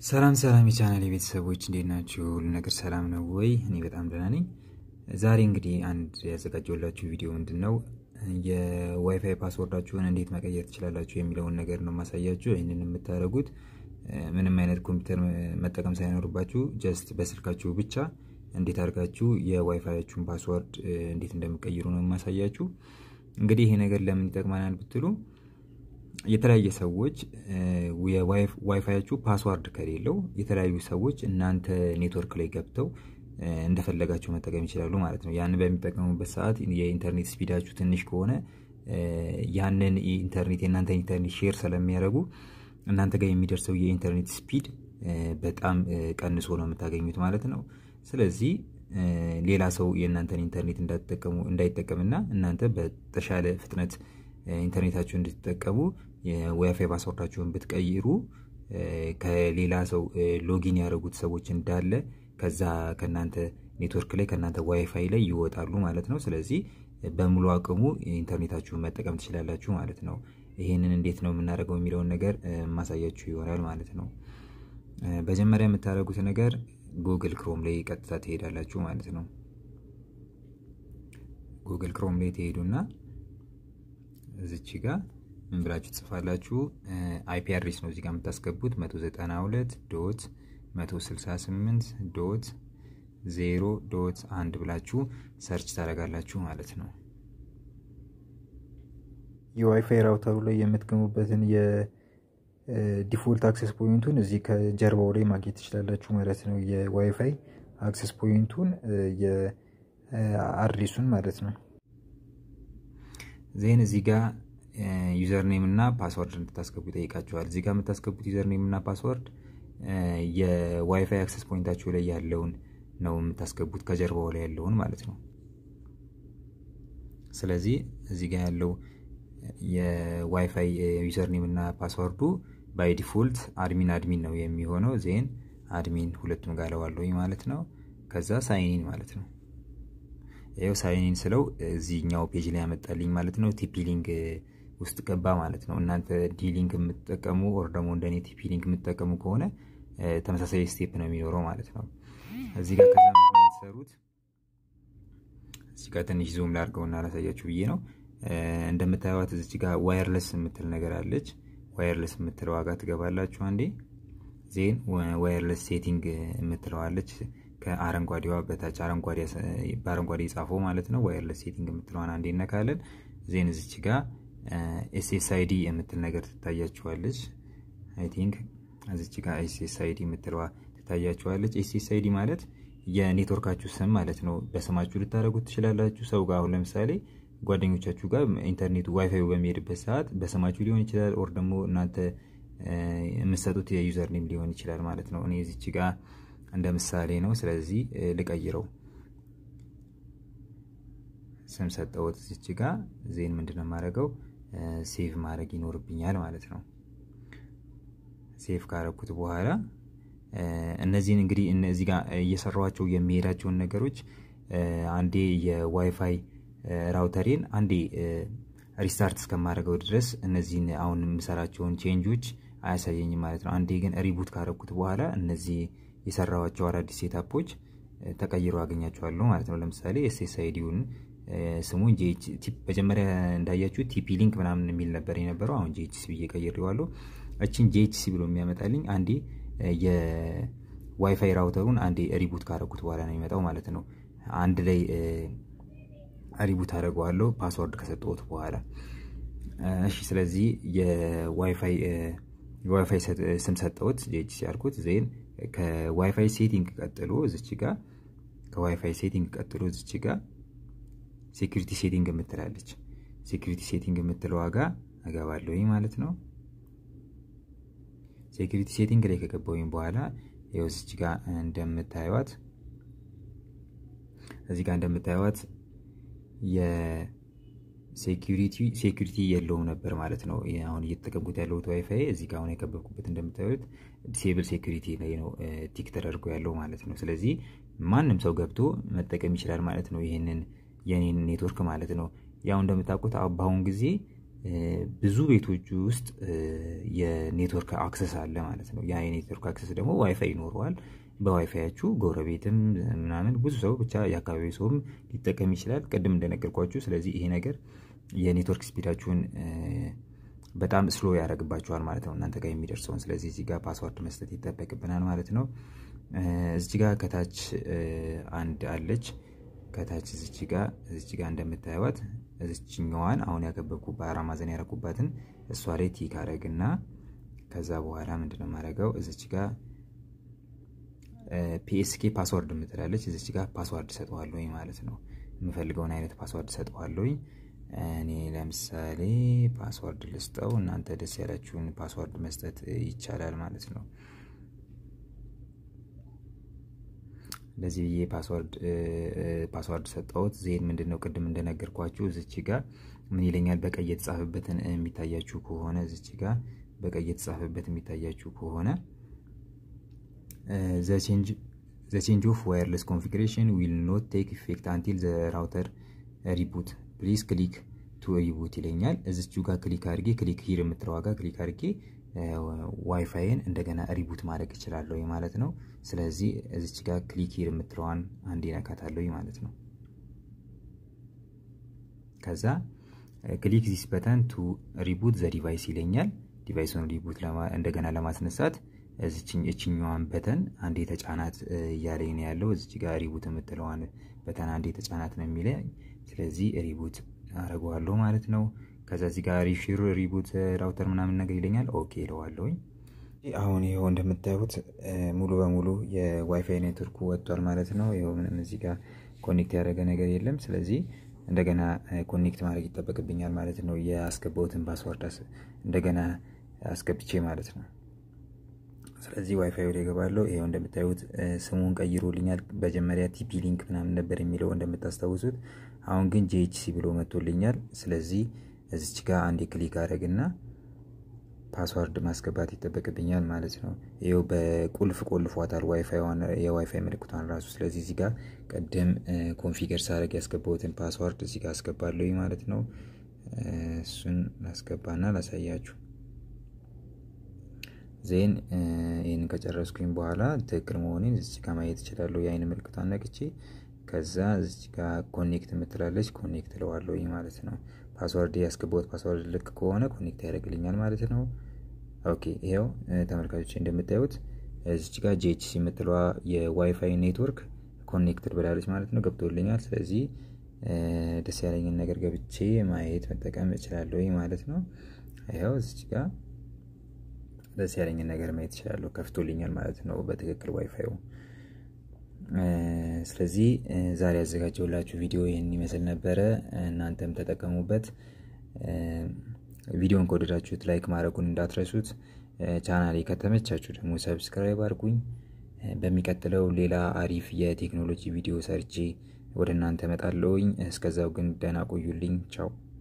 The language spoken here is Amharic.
ሰላም ሰላም የቻናል የቤተሰቦች እንዴት ናችሁ? ሁሉ ነገር ሰላም ነው ወይ? እኔ በጣም ደህና ነኝ። ዛሬ እንግዲህ አንድ ያዘጋጀሁላችሁ ቪዲዮ ምንድን ነው የዋይፋይ ፓስወርዳችሁን እንዴት መቀየር ትችላላችሁ የሚለውን ነገር ነው ማሳያችሁ። ይህንን የምታደርጉት ምንም አይነት ኮምፒውተር መጠቀም ሳይኖርባችሁ ጀስት በስልካችሁ ብቻ እንዴት አድርጋችሁ የዋይፋያችሁን ፓስወርድ እንዴት እንደምቀይሩ ነው የማሳያችሁ። እንግዲህ ይሄ ነገር ለምን ይጠቅመናል ብትሉ የተለያየ ሰዎች የዋይፋያችሁ ፓስዋርድ ከሌለው የተለያዩ ሰዎች እናንተ ኔትወርክ ላይ ገብተው እንደፈለጋቸው መጠቀም ይችላሉ ማለት ነው። ያንን በሚጠቀሙበት ሰዓት የኢንተርኔት ስፒዳችሁ ትንሽ ከሆነ ያንን ኢንተርኔት የእናንተ ኢንተርኔት ሼር ስለሚያደርጉ እናንተ ጋር የሚደርሰው የኢንተርኔት ስፒድ በጣም ቀንሶ ነው የምታገኙት ማለት ነው። ስለዚህ ሌላ ሰው የእናንተን ኢንተርኔት እንዳይጠቀምና እናንተ በተሻለ ፍጥነት ኢንተርኔታችሁን እንድትጠቀሙ የዋይፋይ ፓስወርዳችሁን ብትቀይሩ ከሌላ ሰው ሎጊን ያደረጉት ሰዎች እንዳለ ከዛ ከእናንተ ኔትወርክ ላይ ከእናንተ ዋይፋይ ላይ ይወጣሉ ማለት ነው። ስለዚህ በሙሉ አቅሙ ኢንተርኔታችሁን መጠቀም ትችላላችሁ ማለት ነው። ይህንን እንዴት ነው የምናደርገው የሚለውን ነገር ማሳያችሁ ይሆናል ማለት ነው። መጀመሪያ የምታደርጉት ነገር ጉግል ክሮም ላይ ቀጥታ ትሄዳላችሁ ማለት ነው። ጉግል ክሮም ላይ ትሄዱና እዚች ጋር ምን ብላችሁ ትጽፋላችሁ? አይፒ አድሬስ ነው እዚጋ የምታስገቡት 192 ዶት 168 ዶት 0 ዶት አንድ ብላችሁ ሰርች ታደርጋላችሁ ማለት ነው። የዋይፋይ ራውተሩ ላይ የምትገሙበትን የዲፎልት አክሰስ ፖይንቱን እዚህ ከጀርባው ላይ ማግኘት ትችላላችሁ ማለት ነው። የዋይፋይ አክሰስ ፖይንቱን የአድሬሱን ማለት ነው። ዜን እዚህ ጋር ዩዘር ኔም እና ፓስወርድ እንድታስገቡ ይጠይቃቸዋል። እዚህ ጋር የምታስገቡት ዩዘር ኔም እና ፓስወርድ የዋይፋይ አክሰስ ፖይንታችሁ ላይ ያለውን ነው የምታስገቡት፣ ከጀርባው ላይ ያለውን ማለት ነው። ስለዚህ እዚህ ጋር ያለው የዋይፋይ ዩዘር ኔም እና ፓስወርዱ ባይ ዲፎልት አድሚን አድሚን ነው የሚሆነው። ዜን አድሚን ሁለቱም ጋር ለዋለኝ ማለት ነው። ከዛ ሳይኒን ማለት ነው። ይኸው ሳይኒን ስለው እዚህኛው ፔጅ ላይ ያመጣልኝ ማለት ነው። ቲፒ ሊንክ ውስጥ ገባ ማለት ነው። እናንተ ዲ ሊንክ የምትጠቀሙ ወር ደግሞ እንደኔ ቲፒ ሊንክ የምትጠቀሙ ከሆነ ተመሳሳይ ስቴፕ ነው የሚኖረው ማለት ነው። እዚህ ጋር ከዛ የምትሰሩት እዚህ ጋር ትንሽ ዙም ላድርገውና ላሳያችሁ ብዬ ነው። እንደምታዩት እዚች ጋር ዋየርለስ የምትል ነገር አለች። ዋየርለስ የምትለው ዋጋ ትገባላችሁ አንዴ። ዜን ዋየርለስ ሴቲንግ የምትለዋለች ከአረንጓዴዋ በታች በአረንጓዴ የጻፈው ማለት ነው። ዋየርለስ ሴቲንግ የምትለዋን አንዴ እነካለን። ዜን እዚች ጋር ኤስኤስአይዲ የምትል ነገር ትታያችኋለች። አይ ቲንክ እዚች ጋር ኤስኤስአይዲ የምትለዋ ትታያችኋለች። ኤስኤስአይዲ ማለት የኔትወርካችሁ ስም ማለት ነው። በስማችሁ ልታደርጉት ትችላላችሁ። ሰው ጋር አሁን ለምሳሌ ጓደኞቻችሁ ጋር ኢንተርኔቱ ዋይፋዩ በሚሄድበት ሰዓት በስማችሁ ሊሆን ይችላል። ኦር ደግሞ እናንተ የምትሰጡት የዩዘር ኔም ሊሆን ይችላል ማለት ነው። እኔ እዚች ጋር እንደ ምሳሌ ነው። ስለዚህ ልቀይረው። ስም ሰጠሁት እዚች ጋር ዜን ምንድነው የማደርገው ሴቭ ማድረግ ይኖርብኛል ማለት ነው። ሴቭ ካረኩት በኋላ እነዚህን እንግዲህ እነዚህ ጋር እየሰራኋቸው የሚሄዳቸውን ነገሮች አንዴ የዋይፋይ ራውተሬን አንዴ ሪስታርት እስከማደርገው ድረስ እነዚህን አሁን የምሰራቸውን ቼንጆች አያሳየኝም ማለት ነው። አንዴ ግን ሪቡት ካረኩት በኋላ እነዚህ የሰራኋቸው አዳዲስ ሴታፖች ተቀይሮ አገኛቸዋለሁ ማለት ነው። ለምሳሌ ኤስኤስአይዲውን ስሙን መጀመሪያ እንዳያችሁ ቲፒ ሊንክ ምናምን የሚል ነበር የነበረው። አሁን ጂኤችሲ ብዬ ቀይሬዋለሁ። እችን ጂኤችሲ ብሎ የሚያመጣልኝ አንዴ የዋይፋይ ራውተሩን አንዴ ሪቡት ካረኩት በኋላ ነው የሚመጣው ማለት ነው። አንድ ላይ ሪቡት አደርገዋለሁ ፓስወርድ ከሰጠሁት በኋላ እሺ። ስለዚህ የዋይፋይ የዋይፋይ ስም ሰጠሁት ጂኤችሲ ያልኩት ዜን ከዋይፋይ ሴቲንግ ቀጥሎ እዚች ጋ ከዋይፋይ ሴቲንግ ቀጥሎ እዚች ጋ ሴኩሪቲ ሴቲንግ የምትላለች ሴኩሪቲ ሴቲንግ የምትለው ዋጋ እገባለሁ ማለት ነው። ሴኩሪቲ ሴቲንግ ላይ ከገባሁኝ በኋላ ይኸው እዚች ጋ እንደምታዩት እዚህ ጋር እንደምታዩት የሴኩሪቲ የለውም ነበር ማለት ነው። አሁን እየተጠቀምኩት ያለሁት ዋይፋይ እዚህ ጋር አሁን የከበብኩበት እንደምታዩት ዲሴብል ሴኩሪቲ ላይ ነው ቲክ ተደርጎ ያለው ማለት ነው። ስለዚህ ማንም ሰው ገብቶ መጠቀም ይችላል ማለት ነው። ይህንን የኔን ኔትወርክ ማለት ነው። ያው እንደምታውቁት በአሁን ጊዜ ብዙ ቤቶች ውስጥ የኔትወርክ አክሰስ አለ ማለት ነው። ያ የኔትወርክ አክሰስ ደግሞ ዋይፋይ ይኖረዋል። በዋይፋያችሁ ጎረቤትም ምናምን ብዙ ሰው ብቻ የአካባቢ ሰውም ሊጠቀም ይችላል፣ ቅድም እንደነገርኳችሁ። ስለዚህ ይሄ ነገር የኔትወርክ ስፒዳችሁን በጣም ስሎ ያደርግባችኋል ማለት ነው እናንተ ጋር የሚደርሰውን። ስለዚህ እዚህ ጋር ፓስዋርድ መስጠት ይጠበቅብናል ማለት ነው። እዚህ ጋር ከታች አንድ አለች ከታች እዚች ጋር እዚች ጋር እንደምታዩት እዚችኛዋን አሁን ያከበብኩ በአራት ማዕዘን ያረኩባትን እሷ ላይ ቲክ አረግና ከዛ በኋላ ምንድነው የማደርገው እዚች ጋር ፒኤስኬ ፓስዋርድ የምትላለች እዚች ጋር ፓስዋርድ ሰጠዋለሁኝ ማለት ነው። የምፈልገውን አይነት ፓስዋርድ ሰጠዋለሁኝ። እኔ ለምሳሌ ፓስዋርድ ልስጠው። እናንተ ደስ ያላችሁን ፓስዋርድ መስጠት ይቻላል ማለት ነው። እንደዚህ ብዬ ፓስዋርድ ሰጠሁት። ዜን ምንድን ነው ቅድም እንደነገርኳችሁ እዚች ጋር ምን ይለኛል? በቀይ የተጻፈበትን የሚታያችሁ ከሆነ እዚች ጋር በቀይ የተጻፈበት የሚታያችሁ ከሆነ ዘ ቼንጅ ኦፍ ዋየርለስ ኮንፊግሬሽን ዊል ኖት ቴክ ኢፌክት አንቲል ዘ ራውተር ሪቡት ፕሊዝ ክሊክ ቱ ሪቡት ይለኛል። እዚቹ ጋር ክሊክ አድርጌ ክሊክ ሂር የምትለው ዋጋ ክሊክ አድርጌ ዋይፋይን እንደገና ሪቡት ማድረግ እችላለሁ ማለት ነው። ስለዚህ እዚች ጋር ክሊክ ሂር የምትለዋን አንድ ነካታለሁ ማለት ነው። ከዛ ክሊክ ዚስ በተን ቱ ሪቡት ዘ ዲቫይስ ይለኛል። ዲቫይሱን ሪቡት እንደገና ለማስነሳት እችኛዋን በተን አንዴ ተጫናት እያለኝ ነው ያለው። እዚች ጋር ሪቡት የምትለዋን በተን አንዴ ተጫናት ነው የሚለኝ። ስለዚህ ሪቡት አደርገዋለሁ ማለት ነው። ከዛ እዚህ ጋር ሪፊር ሪቡት ራውተር ምናምን ነገር ይለኛል። ኦኬ ይለዋለሁኝ። አሁን ይኸው እንደምታዩት ሙሉ በሙሉ የዋይፋይ ኔትወርኩ ወጥቷል ማለት ነው። ይኸው ምንም እዚህ ጋር ኮኔክት ያደረገ ነገር የለም። ስለዚህ እንደገና ኮኔክት ማድረግ ይጠበቅብኛል ማለት ነው። የአስገባሁትን ፓስወርድ እንደገና አስገብቼ ማለት ነው። ስለዚህ ዋይፋይ ወደ ይገባለሁ። ይኸው እንደምታዩት ስሙን ቀይሮልኛል። መጀመሪያ ቲፒ ሊንክ ምናምን ነበር የሚለው እንደምታስታውሱት። አሁን ግን ጂኤችሲ ብሎ መጥቶልኛል። ስለዚህ እዚች ጋር አንዴ ክሊክ አድረግና ፓስዋርድ ማስገባት ይጠበቅብኛል ማለት ነው። ይኸው በቁልፍ ቆልፏታል የዋይፋይ ምልክቷን ራሱ። ስለዚህ እዚህ ጋር ቅድም ኮንፊገር ሳደርግ ያስገባሁትን ፓስዋርድ እዚህ ጋር አስገባለሁ ማለት ነው። እሱን ላስገባና ላሳያችሁ። ዜን ይህን ከጨረስኩኝ በኋላ ትክክል መሆኔን እዚች ጋር ማየት እችላለሁ። የአይን ምልክቷን ነቅቼ ከዛ እዚች ጋር ኮኔክት የምትላለች ኮኔክት እለዋለሁ ማለት ነው። ፓስዋርድ ያስገባሁት ፓስዋርድ ልክ ከሆነ ኮኔክት ያደርግልኛል ማለት ነው። ኦኬ ይኸው ተመልካቾች እንደምታዩት እዚች ጋር ጂኤችሲ የምትለዋ የዋይፋይ ኔትወርክ ኮኔክትድ ብላለች ማለት ነው። ገብቶልኛል። ስለዚህ ደስ ያለኝን ነገር ገብቼ ማየት መጠቀም እችላለሁ ማለት ነው። ይኸው እዚች ጋር ደስ ያለኝን ነገር ማየት እችላለሁ። ከፍቶልኛል ማለት ነው በትክክል ዋይፋዩ። ስለዚህ ዛሬ ያዘጋጀውላችሁ ቪዲዮ ይህን ይመስል ነበረ። እናንተም ተጠቀሙበት። ቪዲዮን ከወደዳችሁት ላይክ ማድረጉን እንዳትረሱት። ቻናሌ ከተመቻችሁ ደግሞ ሰብስክራይብ አድርጉኝ። በሚቀጥለው ሌላ አሪፍ የቴክኖሎጂ ቪዲዮ ሰርቼ ወደ እናንተ እመጣለሁኝ። እስከዛው ግን ደህና ቆዩልኝ። ቻው